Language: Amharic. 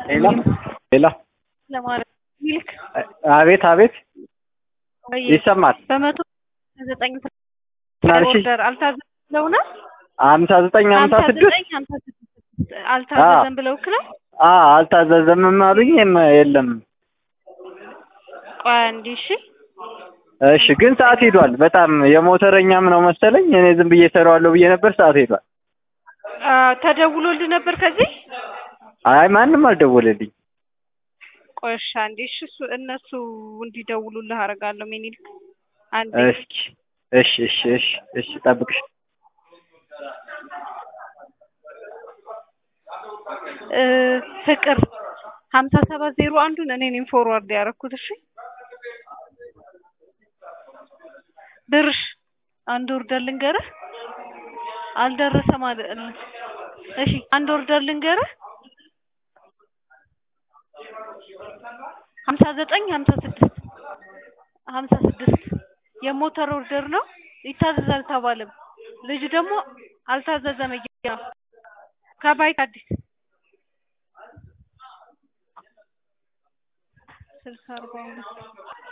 ሌላ ሌላ ለማለት ሚልክ አቤት አቤት ወይ ይሰማል። በመቶ ዘጠኝ ናልሽ ኦርደር አልታዘዘም ብለው ነው ሀምሳ ዘጠኝ ሀምሳ ሀምሳ ስድስት ዘጠኝ ሀምሳ ስድስት አልታዘዘም ብለው ክለው አ አልታዘዘምም አሉኝ። የም- የለም ቆይ አንዴ እሺ እሺ፣ ግን ሰዓት ሄዷል። በጣም የሞተረኛም ነው መሰለኝ። እኔ ዝም ብዬ እሰራዋለሁ ብዬ ነበር። ሰዓት ሄዷል። አ፣ ተደውሎልህ ነበር ከዚህ አይ ማንም አልደወለልኝ። ቆይ እሺ አንዴ እሺ እሱ እነሱ እንዲደውሉልህ አደርጋለሁ ሚኒልክ አንዴ እስኪ እሺ እሺ እሺ እሺ ጠብቅሽ። እ፣ ፍቅር ሀምሳ ሰባት ዜሮ አንዱን እኔ ነኝ ፎርዋርድ ያደረኩት እሺ ድርሽ አንድ ኦርደር ልንገርህ አልደረሰም አለ እሺ አንድ ኦርደር ልንገርህ ሀምሳ ዘጠኝ ሀምሳ ስድስት ሀምሳ ስድስት የሞተር ኦርደር ነው ይታዘዝ አልተባለም ልጁ ደግሞ አልታዘዘም እያ ከባይት አዲስ ስልሳ አርባ ሁለት